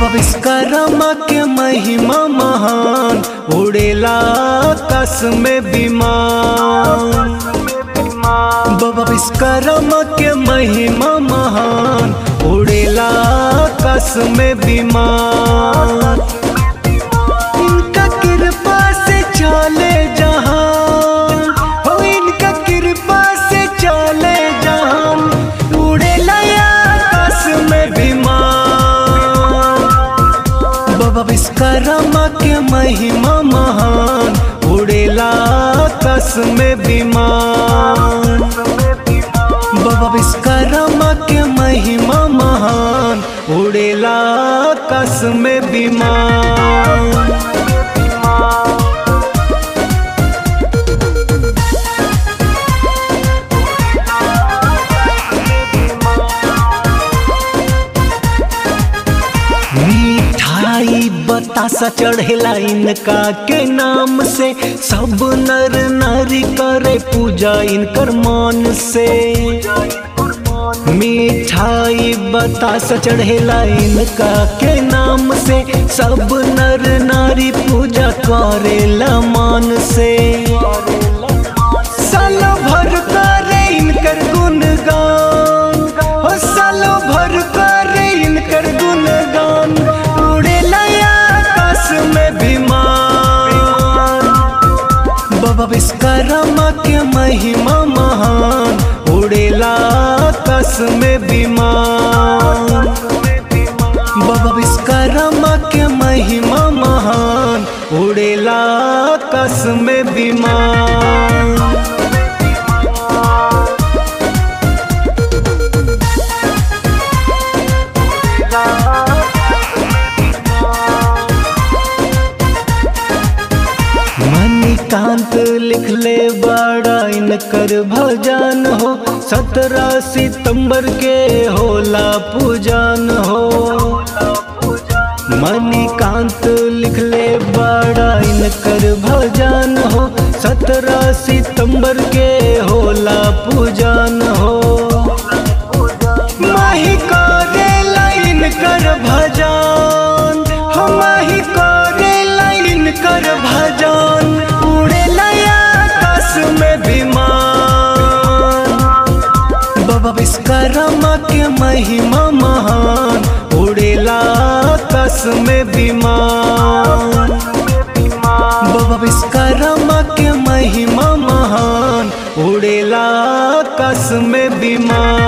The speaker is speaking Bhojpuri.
बाबा विश्वकर्मा के महिमा महान उड़ेला आकाश में विमान बाबा विश्वकर्मा के महिमा महान उड़ेला आकाश में विमान इनका कृपा से चले जहान हो इनका कृपा से चले जहान उड़ेला आकाश में विमान बाबा विश्वकर्मा के महिमा महान उड़ेला आकाश में विमान बाबा विश्वकर्मा के महिमा महान उड़ेला आकाश में विमान मिठाई बतासा चढ़ेला इनका के नाम से सब नर नारी करे पूजा इनकर मान से मिठाई बतासा चढ़ेला इनका के नाम से सब नर नारी पूजा करेला मान से सालो भर करे इनकर गुणगान हो सालो भर करे इनकर गुणगान उड़ेला आकाश में विमान बाबा विश्वकर्मा के महिमा महान उड़ेला आकाश में विमान बाबा विश्वकर्मा के महिमा महान उड़ेला आकाश में विमान मणिकांत लिखले बड़ा इनकर भजन हो सत्रह सितंबर के होला पूजन हो मणिकांत लिखले बड़ा इनकर भजन हो सत्रह सितंबर के होला पूजन हो माही करेला इनकर भजन हम माही करेला इनकर भजन उड़ेला आकाश में विमान बाबा विश्वकर्मा के महिमा महान उड़ेला आकाश में विमान बाबा विश्वकर्मा के महिमा महान उड़ेला आकाश में विमान